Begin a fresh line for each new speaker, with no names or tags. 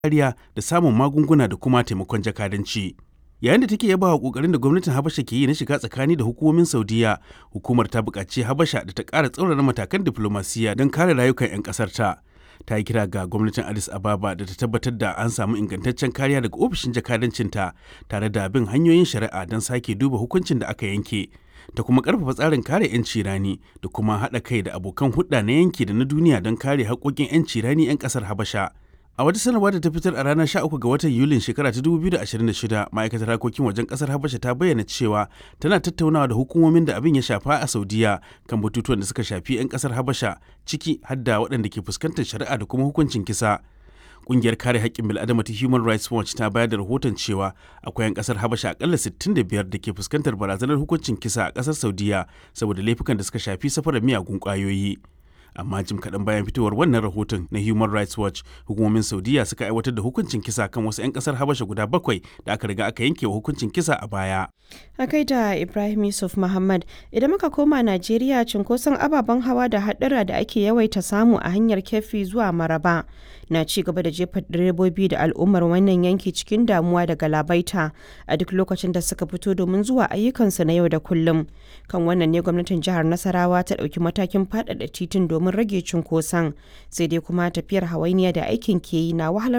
kariya da samun magunguna da kuma taimakon jakadanci. Yayin da take yaba wa kokarin da gwamnatin Habasha ke yi na shiga tsakani da hukumomin Saudiya, hukumar ta buƙaci Habasha da ta ƙara tsaurara matakan diflomasiyya don kare rayukan 'yan ƙasar ta. Ta yi kira ga gwamnatin Addis Ababa da ta tabbatar da an samu ingantaccen kariya daga ofishin jakadancinta tare da bin hanyoyin shari'a don sake duba hukuncin da aka yanke. Ta kuma ƙarfafa tsarin kare 'yanci rani da kuma haɗa kai da abokan hulɗa na yanki da na duniya don kare haƙƙoƙin 'yanci rani 'yan ƙasar Habasha. A wata sanarwa da ta fitar a ranar 13 ga watan Yulin shekara ta 2026, ma'aikatar harkokin wajen kasar Habasha ta bayyana cewa tana tattaunawa da hukumomin da abin ya shafa a Saudiya kan batutuwan da suka shafi 'yan kasar Habasha, ciki har da waɗanda ke fuskantar shari'a da kuma hukuncin kisa. Ƙungiyar kare haƙƙin bil'adama ta Human Rights Watch ta bayar da rahoton cewa akwai 'yan kasar Habasha akalla 65 da ke fuskantar barazanar hukuncin kisa a ƙasar Saudiya saboda laifukan da suka shafi safarar miyagun ƙwayoyi. amma jim kaɗan bayan fitowar wannan rahoton na human rights watch hukumomin saudiya suka aiwatar da hukuncin kisa kan wasu 'yan ƙasar habasha guda bakwai da aka riga aka yanke wa hukuncin kisa a baya
a kai da ibrahim yusuf muhammad idan muka koma najeriya cunkoson ababen hawa da haɗura da ake yawaita samu a hanyar kefi zuwa maraba na ci gaba da jefa direbobi da al'ummar wannan yanki cikin damuwa da galabaita a duk lokacin da suka fito domin zuwa ayyukansu na yau da kullum kan wannan ne gwamnatin jihar nasarawa ta ɗauki matakin faɗaɗa titin domin rage cunkoson sai dai kuma tafiyar hawainiya da aikin ke yi na wahalar